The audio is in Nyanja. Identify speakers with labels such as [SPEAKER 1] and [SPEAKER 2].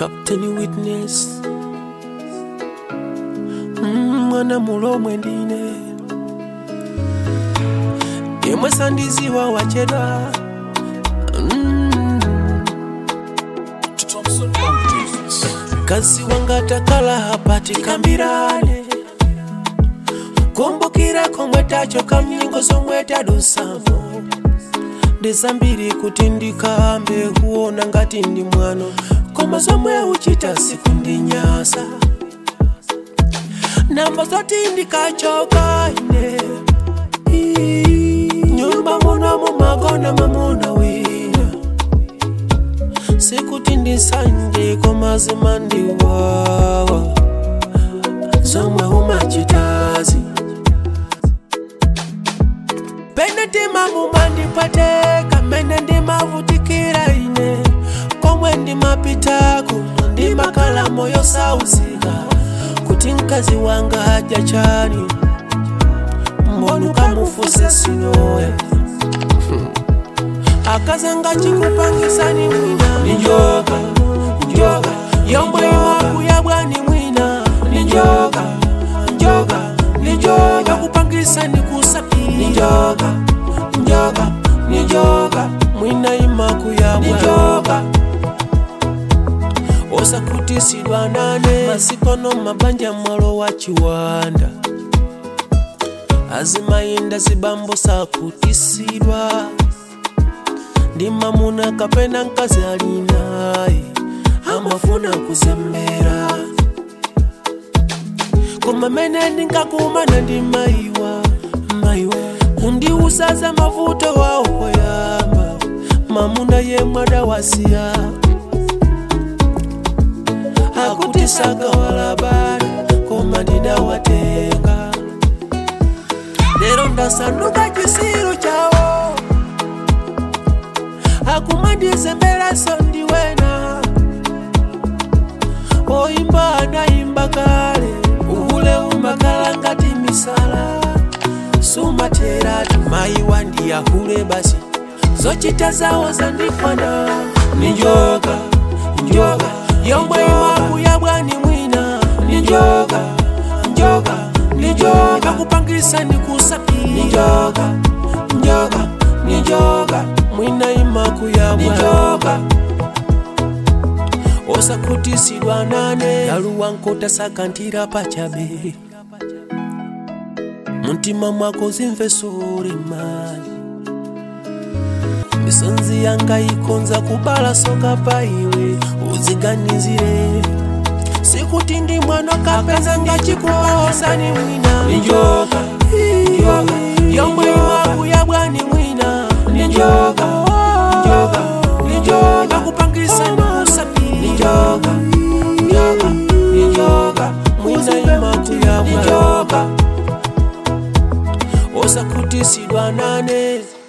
[SPEAKER 1] Captain Witness Mm, mwana mulomwe ndine yemwe sandiziwa wachedwa Mm. kazi wanga takala hapati kambirane kumbukira komwe tachoka mnyingo zomwe tadusamo ndizambiri kuti ndikambe kuona ngati ndi mwano koma zomwe uchita siku ndinyasa namba zoti ndikachoka ine Ii, nyumba muno mumagona mamuna wina sikuti ndisanje koma zimandiwawa zomwe umachitazi pene ndima mumandipateka mene ndimavutikira ine komwe ndimapitako ndimakala moyo sauzika kuti mkazi wanga aja chani mbona ukamufuse sinowe akazanga chikupangisani mwina ninjoka njoka yomwe imakuya bwani mwina ninjoka njoka ninjoka kupangisani kusapira ninjoka njoka ninjoka mwina imakuya ninjoka osakutisidwa nane masikono mabanja mwalo wa chiwanda azimayenda zibambo sakutisidwa ndi mamuna kapena mkazi alinaye amafuna kuzembera koma mene ndinkakumana ndi mayiwa mayiwa kundiusaza mavuto wawo koyamba mamuna yemwe adawasiya akuti sakawalabala koma ndidawatenga lero ndasanduka chisiru chawo akumandizembera sondiwena oyimba anayimba kale uhule umakala ngati misala sumateratu mayi wandiyahule basi zochita zawo zandikwana ninjoka njoka yomwe imakuya bwani mwina ninjoka njoka ninjoka kupangisa nikusapira ninjoka njoka ninjoka mwina imakuya bwanjoka osakutisidwa nane yaluwa nkota sakantira pachabe muntima mwako zimve sore mali misonzi yanga ikonza kubala soka paiwe uziganizire sikuti ndi mwano kapeza ngachikupaosani mwina ninjoka njoka yomwe imakuya bwani mwina ninjoka njoka ninjoka kupangisa nikusapira ninjoka njoka ninjoka mwina imakuya bwanjoka osakutisidwa nane